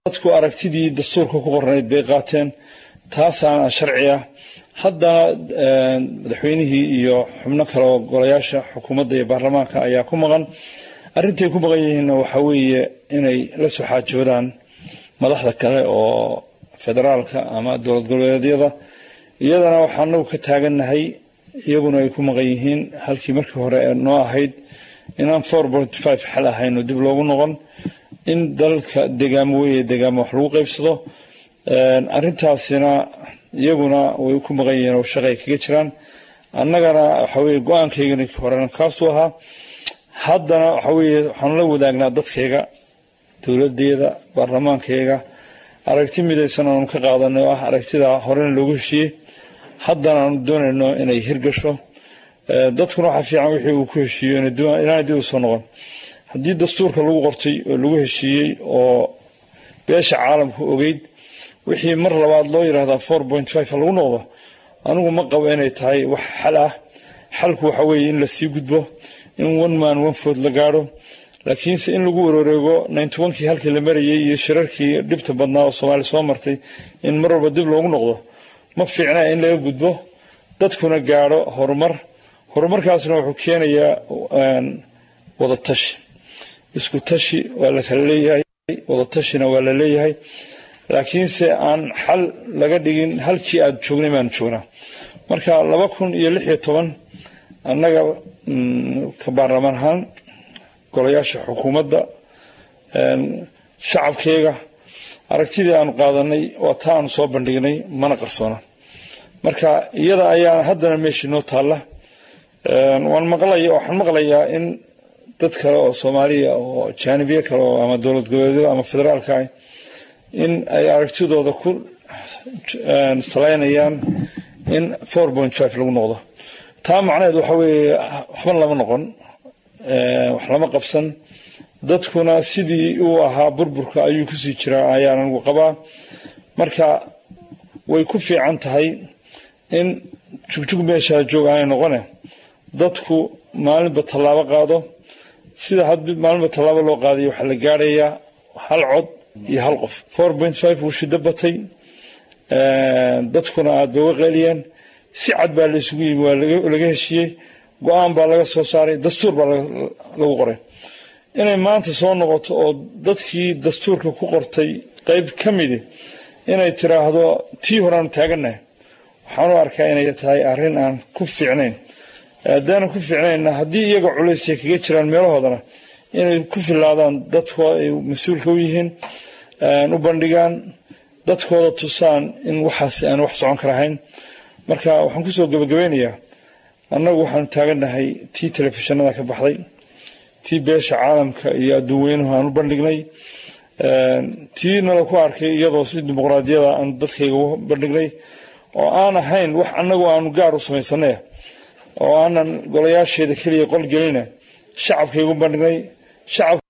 dadku aragtidii dastuurka ku qornayd bay qaateen taasaana sharci ah haddana madaxweynihii iyo xubno kale oo golayaasha xukuumadda iyo baarlamaanka ayaa ku maqan arrintay ku maqan yihiinna waxaa weeye inay la soo xaajoodaan madaxda kale oo federaalka ama dowlad goboleedyada iyadana waxaa anagu ka taagannahay iyaguna ay ku maqan yihiin halkii markii hore noo ahayd inaan four point five xal ahayn oo dib loogu noqon in dalka degaamo weye degaamo wax lagu qaybsado arrintaasina iyaguna way ku maqan yihiin oo shaqay kaga jiraan annagana waxa weye go-aankaygana horena kaasuu ahaa haddana waxa weye waxaanu la wadaagnaa dadkayga dowladeeda baarlamaankayga aragti midaysan aanu ka qaadanay oo ah aragtida horena loogu heshiiyey haddana aanu doonayno inay hirgasho dadkuna waxaa fiican wixii uu ku heshiiyo inaana dib u soo noqon haddii dastuurka lagu qortay oo lagu heshiiyey oo beesha caalamku ogeyd wixii mar labaad loo yidhaahdaa four point five lagu noqdo anigu ma qabo inay tahay wax xal ah xalku waxa weeye in lasii gudbo in one man one food la gaadho laakiinse in lagu wareego ninety onkii halkii la marayay iyo shirarkii dhibta badnaa oo soomaaliya soo martay in mar walba dib loogu noqdo ma fiicna in laga gudbo dadkuna gaadho horumar horumarkaasna wuxuu keenayaa wadatashi isku tashi waa la kala leeyahay wadatashina waa la leeyahay laakiinse aan xal laga dhigin halkii aad joognay baanu joognaa marka laba kun iyo lix iyo toban annaga ka baarlamaan ahaan golayaasha xukuumadda shacabkeyga aragtidii aanu qaadanay waa taa aanu soo bandhignay mana qarsoona marka iyada ayaa haddana meeshii noo taalla waan maqlaya waxaan maqlayaa in dad kale oo soomaaliya oo jaanibiye kale oo ama dowlad goboleedyada ama federaalka ah in ay aragtidooda ku salaynayaan in four point five lagu noqdo taa macnaheed waxa weeye waxba lama noqon wax lama qabsan dadkuna sidii uu ahaa burburka ayuu kusii jiraa ayaan anigu qabaa marka way ku fiican tahay in jugjug meeshaa joog aanay noqone dadku maalinba tallaabo qaado sida had maalinba tallaabo loo qaadayo waxaa la gaadhayaa hal cod iyo hal qof four point five wuu shiddo batay dadkuna aada bay uga qeeliyeen si cad baa la isugu yimi waa laga heshiiyey go-aan baa laga soo saaray dastuur baa lagu qoray inay maanta soo noqoto oo dadkii dastuurka ku qortay qeyb ka midi inay tiraahdo tii horeaanu taagannahay waxaan u arkaa inay tahay arrin aan ku fiicnayn haddaanan ku fiicnaynna haddii iyaga culaysya kaga jiraan meelahoodana inay ku filaadaan dadkooda ay mas-uulka u yihiin u bandhigaan dadkooda tusaan in waxaasi aan wax socon karahayn marka waxaan kusoo gabagabeynayaa annagu waxaanu taagannahay tii telefishinada ka baxday tii beesha caalamka iyo adduun weynuhu aan u bandhignay tii nala ku arkay iyadoo si dimuqraadiyada aan dadkayga u bandhignay oo aan ahayn wax annagu aanu gaar u samaysanay oo aanan golayaasheeda keliya qol gelina shacabkaygu bandhignay shacab